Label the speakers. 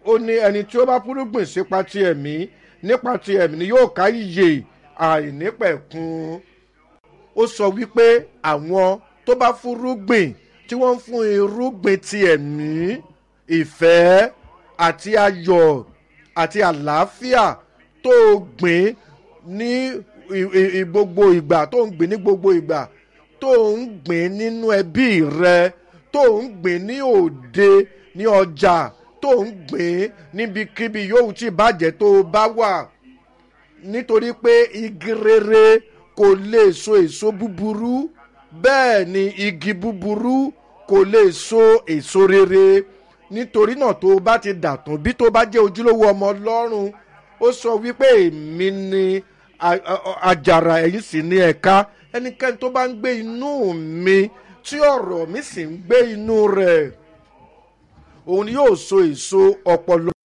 Speaker 1: ó ní ẹni tí ó bá fúrúgbìn sípa ti ẹ̀mí nípa ti ẹ̀mí ni yóò ká ìyè àìnípẹ̀kun ó sọ wípé àwọn tó bá fúrúgbìn tí wọ́n ń fún irúgbìn ti ẹ̀mí ìfẹ́ àti ayọ̀ àti àlàáfíà tó gbìn ní gbogbo ìgbà tó ń gbìn ní gbogbo ìgbà tó ń gbìn nínú ẹbí rẹ tó ń gbìn ní òde ní ọjà tó ń gbìn níbikíbi yóò tí bàjẹ́ tó bá wà nítorí pé igi rere kò lè so èso búburú bẹ́ẹ̀ ni igi búburú kò lè so èso rere nítorí náà tó bá ti dàtún bí tó bá jẹ́ ojúlówó ọmọ ọlọ́run ó sọ wípé èmi ni àjàrà ẹ̀yìn sì ní ẹ̀ka ẹnikẹ́ni tó bá ń gbé inú mi tí ọ̀rọ̀ mi sì ń gbé inú rẹ̀ òun yóò so èso ọpọlọ